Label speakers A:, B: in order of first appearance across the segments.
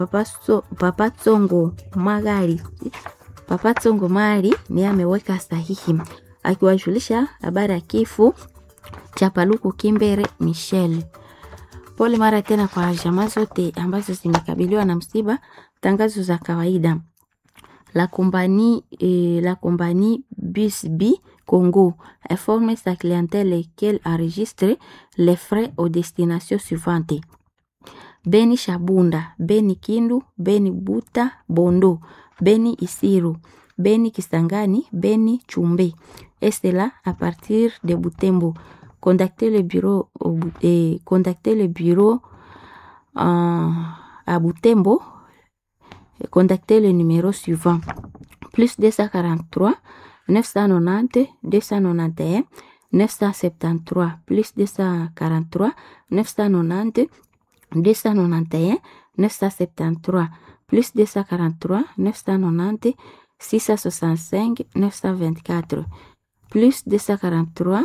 A: Papa, so, Papa Tsongo Magari Papa Tsongo Mari ni ameweka sahihi akiwajulisha habari ya kifo cha Paluku Kimbere Michel. Pole mara tena kwa jamaa zote ambazo zimekabiliwa na msiba. Tangazo za kawaida la compagnie, eh, la compagnie BusB Congo informe sa clientèle qu'elle enregistre les frais aux destinations suivantes Beni Shabunda, Beni Kindu, Beni Buta, Bondo, Beni Isiru, Beni Kisangani, Beni Chumbe. Et cela à partir de Butembo. Contactez le bureau, au Bu- eh, contactez le bureau euh, à Butembo. Contactez le numéro suivant. Plus 243 990 291 973 plus 243 990 291 973 plus 243 990 665 924 plus 243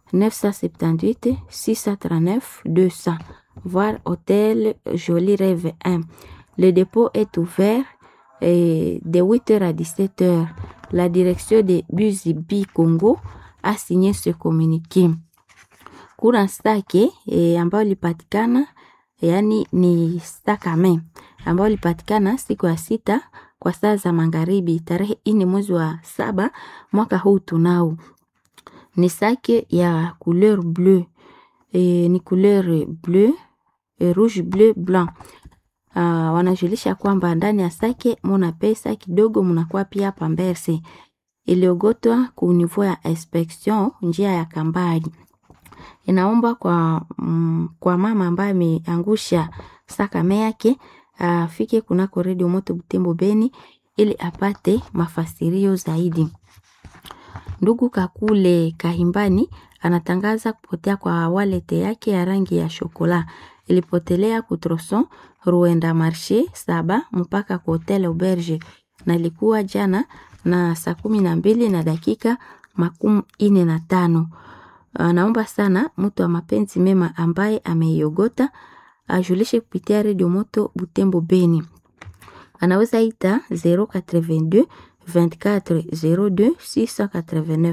A: 978 639 200 voir hôtel Joli Rêve 1 le dépôt est ouvert eh, de 8h à 17h la direction de Buzibi Congo a signé ce communiqué kuna stake e, ambayo ilipatikana yaani ni stakame ambayo ilipatikana siku ya sita kwa saa za magharibi tarehe ini mwezi wa saba mwaka huu tunao ni sake ya couleur bleu e, ni couleur bleu e, rouge bleu blanc uh, wanajulisha kwamba ndani ya sake muna pesa kidogo munakuwa pia pamberse iliogotwa ku niveau ya inspection njia ya kambali inaomba kwa, mm, kwa mama ambaye ameangusha sakame yake afike kunako redio moto Butembo Beni ili apate mafasirio zaidi. Ndugu Kakule Kahimbani anatangaza kupotea kwa walete yake ya rangi ya shokola ilipotelea kutroson Ruenda Marche saba mpaka kwa hotel Auberge na ilikuwa jana na saa kumi na mbili na dakika makumi ine na tano. Anaomba sana mtu wa mapenzi mema ambaye ameiogota ajulishe kupitia redio moto Butembo Beni. Anaweza ita 082 24 02 689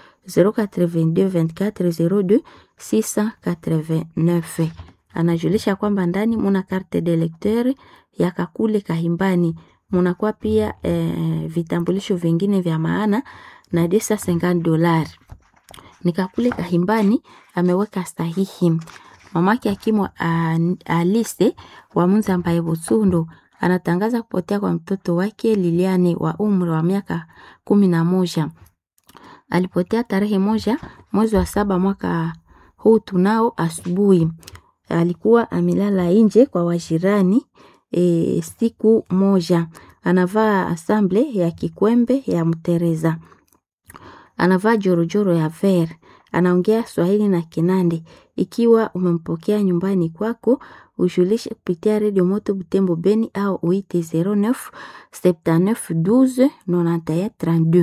A: 082 24 02 689. Anajulisha kwamba ndani muna carte de lecteur ya Kakule Kahimbani, munakuwa pia eh, vitambulisho vingine vya maana na 250 dolari nikakule kahimbani ameweka sahihi. Mamake akimwa Alise wa Munzambaye Butsundo anatangaza kupotea kwa mtoto wake Liliane wa umri wa miaka kumi na moja. Alipotea tarehe moja mwezi wa saba mwaka huu tunao asubuhi. Alikuwa amelala nje kwa wajirani e, siku moja. Anavaa asamble ya kikwembe ya mtereza anavaa jorojoro ya ver, anaongea Swahili na Kinande. Ikiwa umempokea nyumbani kwako, ujulishe kupitia redio Moto Butembo Beni au uite 09 79 12 91 32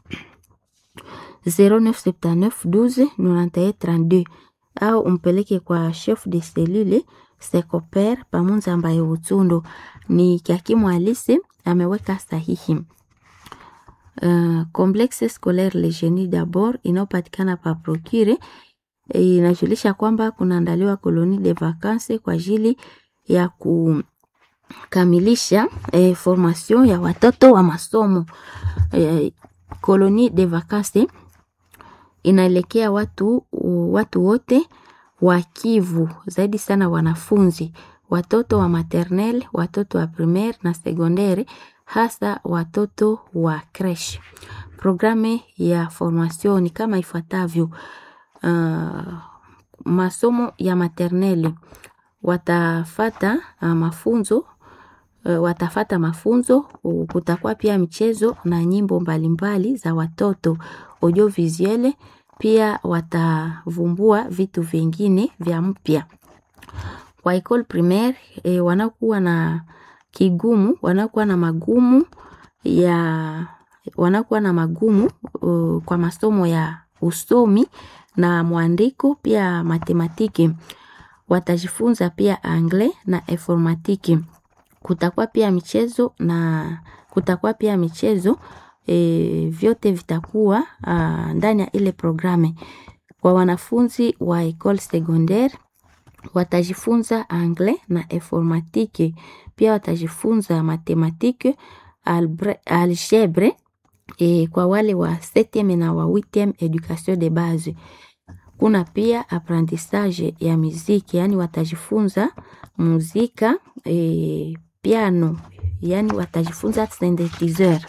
A: 0979 12 91 32 au umpeleke kwa chef de cellule Secoper pamunza ambaye Utsundo ni Kiakimu Alise ameweka sahihi. Uh, complexe scolaire Le Genie d'abord inayopatikana pa Procure inajulisha kwamba kunaandaliwa koloni de vacances kwa ajili ya kukamilisha eh, formation ya watoto wa masomo eh, koloni de vacances inaelekea watu watu wote wa Kivu, zaidi sana wanafunzi, watoto wa maternelle, watoto wa primaire na secondaire hasa watoto wa creche. Programu ya formation ni kama ifuatavyo: uh, masomo ya maternelle watafata uh, mafunzo uh, watafata mafunzo. Kutakuwa pia michezo na nyimbo mbalimbali za watoto audiovisuelle, pia watavumbua vitu vingine vya mpya. Kwa école primaire eh, wanakuwa na kigumu wanakuwa na magumu ya wanakuwa na magumu uh, kwa masomo ya usomi na mwandiko pia matematiki. Watajifunza pia anglais na informatiki. kutakuwa pia michezo na kutakuwa pia michezo e, vyote vitakuwa uh, ndani ya ile programe. Kwa wanafunzi wa ecole secondaire watajifunza anglais na informatike, pia watajifunza matematike, algebre e, kwa wale wa 7e na wa 8e education de base. Kuna pia apprentissage ya muziki, yani watajifunza muzika e, piano, yani watajifunza synthesizer.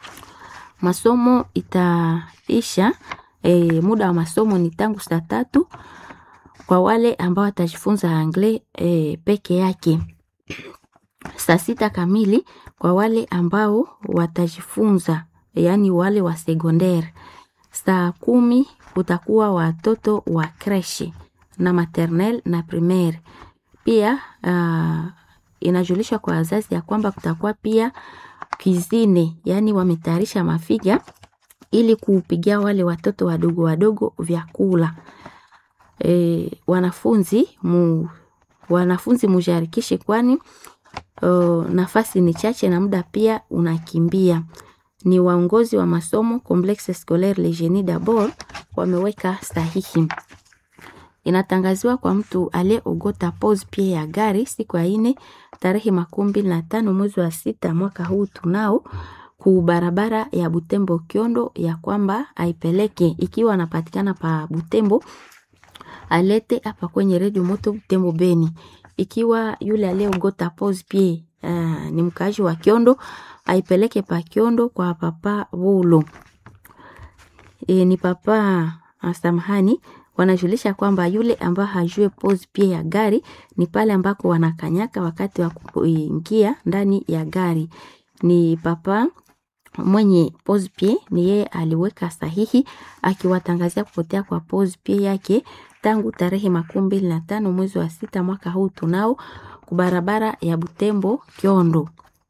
A: Masomo itaisha e, muda wa masomo ni tangu saa tatu kwa wale ambao watajifunza anglais e, peke yake, saa sita kamili kwa wale ambao watajifunza yaani wale wa secondaire. Saa kumi kutakuwa watoto wa creche na maternelle na primaire. Pia uh, inajulishwa kwa wazazi ya kwamba kutakuwa pia cuisine, yaani wametayarisha mafiga ili kuupigia wale watoto wadogo wadogo vyakula. E, wanafunzi mu, wanafunzi mujarikishe kwani uh, nafasi ni chache na muda pia unakimbia. Ni waongozi wa masomo Complexe Scolaire Le Genie d'Abord wameweka sahihi. Inatangaziwa kwa mtu aliyeogota pose pia ya gari siku ya ine tarehe makumi mbili na tano mwezi wa sita mwaka huu tunao ku barabara ya Butembo Kiondo, ya kwamba aipeleke ikiwa anapatikana pa Butembo alete hapa kwenye redio moto Butembo Beni. Ikiwa yule aliyeogota pose pie uh, ni mkaaji wa Kiondo aipeleke pa Kiondo kwa papa Wulo. E, ni papa samahani, wanajulisha kwamba yule ambao hajue pose pie ya gari ni pale ambako wanakanyaka wakati wa kuingia ndani ya gari. Ni papa mwenye pose pie, ni yeye aliweka sahihi akiwatangazia kupotea kwa pose pie yake tangu tarehe makumi mbili na tano mwezi wa sita mwaka huu tunao kubarabara ya Butembo Kiondo.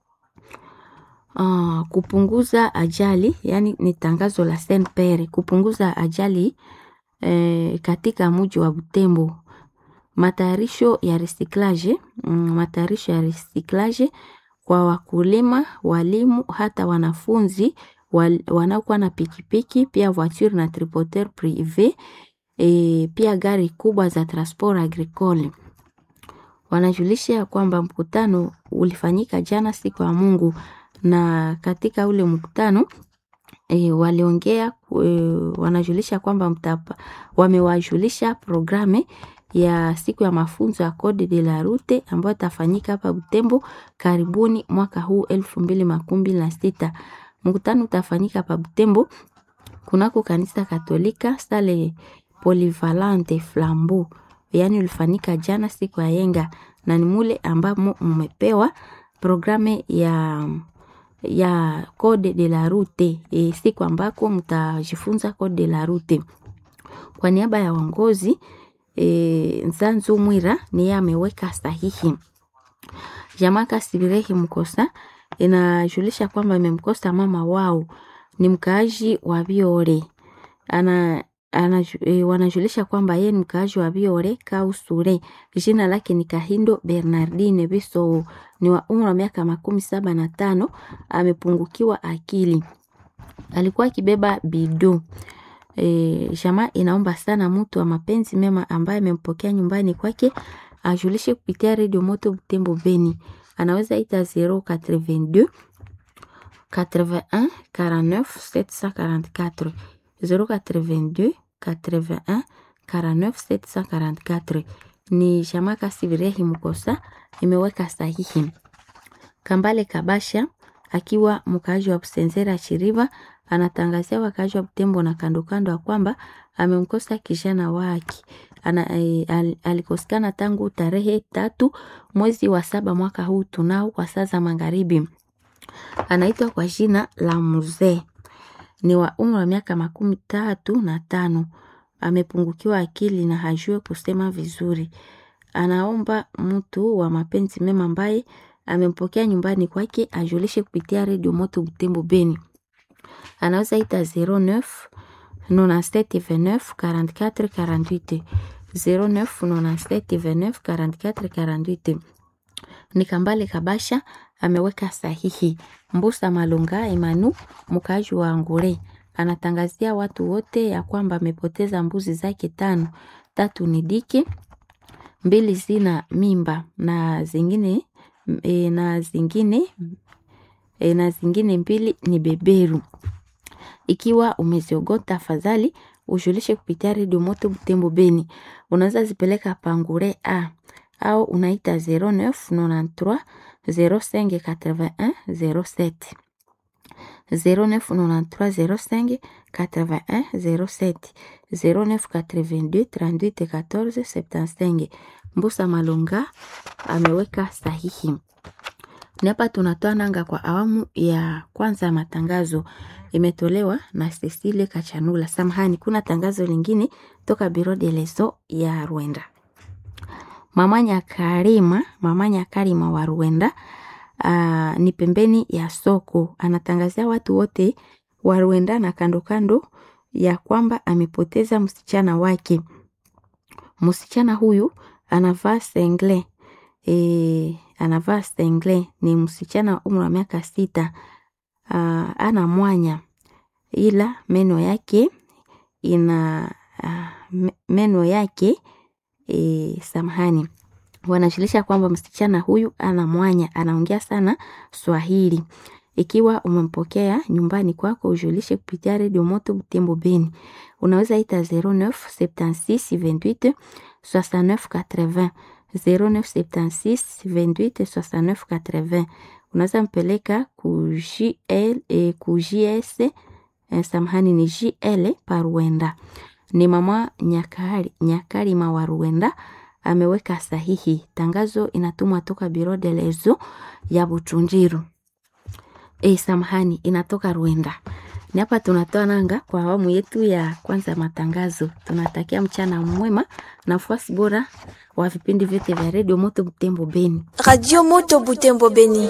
A: Uh, kupunguza ajali yani ni tangazo la Saint Pere, kupunguza ajali eh, katika mji wa Butembo. Matayarisho ya recyclage mm, matayarisho ya recyclage kwa wakulima, walimu, hata wanafunzi wal, wanaokuwa na pikipiki pia voiture na triporteur prive e, pia gari kubwa za transport agricole. Wanajulisha kwamba mkutano ulifanyika jana siku ya Mungu na katika ule mkutano e, waliongea e, wanajulisha kwamba mtapa wamewajulisha programe ya siku ya mafunzo ya Code de la Route ambayo itafanyika hapa Butembo karibuni mwaka huu elfu mbili makumi mbili na sita. Mkutano utafanyika hapa Butembo kunako kanisa Katolika sale Polyvalente Flambeau, yaani ulifanyika jana siku ya yenga, na ni mule ambamo mmepewa programe ya ya Code de la Route e, siku ambako mtajifunza Code de la Route. Kwa niaba ya uongozi e, Nzanzu Mwira ni yeye ameweka sahihi. Jamaka Sibirehi Mkosa inajulisha kwamba imemkosa mama wao ni mkaaji wa Biore. Ana, ana, e, wanajulisha kwamba yeye ni mkaaji wa Biore Kausure. Jina lake ni Kahindo Bernardine Biso, ni wa umri wa miaka makumi saba na tano. Amepungukiwa akili, alikuwa akibeba bido. E, jamaa inaomba sana mtu wa mapenzi mema ambaye amempokea nyumbani kwake ajulishe kupitia redio moto Butembo Beni. Anaweza ita 082 81 49 744 082 81 49 744. Ni jamaa Kasibirehi Mkosa imeweka sahihi. Kambale Kabasha akiwa mkaaji wa Busenzera Chiriva anatangazia wakaaji wa Butembo na kando kando ya kwamba amemkosa kijana wake ana, e, al, alikosekana tangu tarehe tatu mwezi wa saba mwaka huu tunao kwa saa za magharibi. Anaitwa kwa jina la Mzee, ni wa umri wa miaka makumi tatu na tano. Amepungukiwa akili na hajue kusema vizuri. Anaomba mtu wa mapenzi mema ambaye amempokea nyumbani kwake ajulishe kupitia redio moto Butembo Beni. Anaweza ita 09 97 29 44 48 09 97 29 44 48. ni Kambale Kabasha ameweka sahihi. Mbusa Malunga Emanu mkaaji wa Ngure anatangazia watu wote ya kwamba amepoteza mbuzi zake tano, tatu ni dike, mbili zina mimba na zingine e, na zingine e, na zingine mbili ni beberu. Ikiwa umeziogota tafadhali ujulishe kupitia redio Moto Butembo Beni. Unaweza zipeleka pangure a au unaita 0993 0581 07 0993 0581 07 0982 38 14 75. Mbusa Malunga ameweka sahihi. Ni hapa tunatoa nanga kwa awamu ya kwanza ya matangazo, imetolewa na Cecile Kachanula. Samahani, kuna tangazo lingine toka Biro de Leso ya Rwanda. Mama Nyakarima, mama Nyakarima wa Rwanda uh, ni pembeni ya soko, anatangazia watu wote wa Rwanda na kando kando ya kwamba amepoteza msichana wake. Msichana huyu anavaa sengle e, anavaa sengle, ni msichana wa umri wa miaka sita. Uh, ana mwanya ila meno yake ina uh, meno yake e, samahani, wanajulisha kwamba msichana huyu ana mwanya, anaongea sana Swahili. Ikiwa umempokea nyumbani kwako, ujulishe kupitia redio Moto Butembo Beni. Unaweza ita 09 76 28 69 80 0976 28 69 80. Unaweza mpeleka ku JL eh, ku JS eh, samahani ni JL pa Rwanda. Ni mama Nyakari, Nyakarima wa Rwanda ameweka sahihi. Tangazo inatumwa toka Biro de Lezo ya Buchunjiru. E, samahani inatoka Rwanda. Ni hapa tunatoa nanga kwa awamu yetu ya kwanza matangazo. Tunatakia mchana mwema na ufuasi bora wa vipindi vyote vya redio Moto Butembo Beni.
B: Radio Moto Butembo Beni.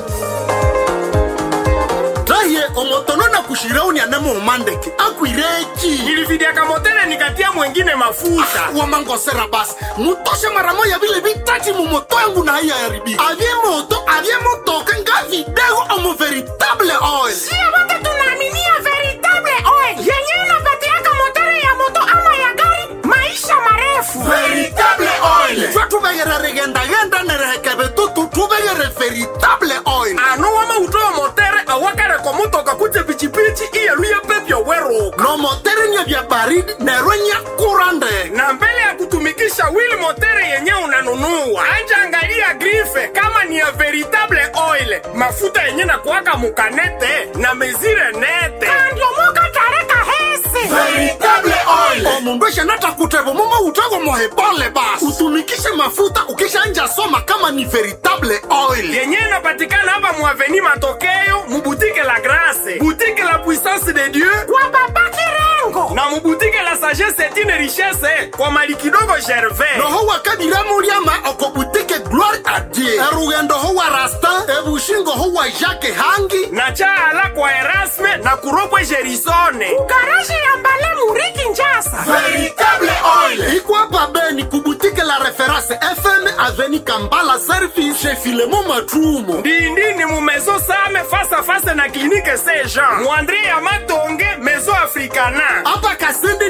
C: raye omotono na kushirauni anamo umandeke akwireki
D: nilividiaka motele nikatia mwengine mafuta
C: wamangosera basi mutoshe mara moya vile vitati mumoto yangu na haiya yaribi avye moto avye motoka nga vidego omo veritable oil
E: Sio wote tunaaminia veritable oil yenyewe inapatiaka motori ya moto ama ya gari maisha marefu.
C: veritable oil twe tuvegere rigendagenda nerehekeve tutu tuvegere veritable oil
D: ano wama utoyo motere awakareko mutoka kuje pichipichi iyeluye pepyo weruka
C: no motere nye vya baridi nerwe nya kura ndege
D: na mbele ya kutumikisha wili motere yenye unanunua anja angalia grife kama ni ya veritable oil mafuta yenye na kuwaka mukanete na mezire nete
E: Ndio moka tareka hese.
C: veritable oil omundu eshanata kutevo mumo utego mohebole basi utumikishe mafuta ukishanja soma kama ni veritable oil
D: yenye inapatikana hapa muaveni matokeo mubutike la grase butike la puissance de dieu
E: Kwa baba Kirengo.
D: na mubutike la sagesse etine richesse kwa mali kidogo gervais
C: noho wakadiramuliama okobutike gloire a dieu erugendo ho wa rastin ebushingo ho wa jacke hangi
D: na chaala kwa erasme na kuropwe gerisone
E: Garaji ya mbale muriki njasa.
C: veritable oil ikwapa beni kubutike la reference fm aveni kambala service chez filemo matrumo
D: ndindini mu maison same face à face na clinique saint jean muandre ya matonge maison africana
C: apa kasende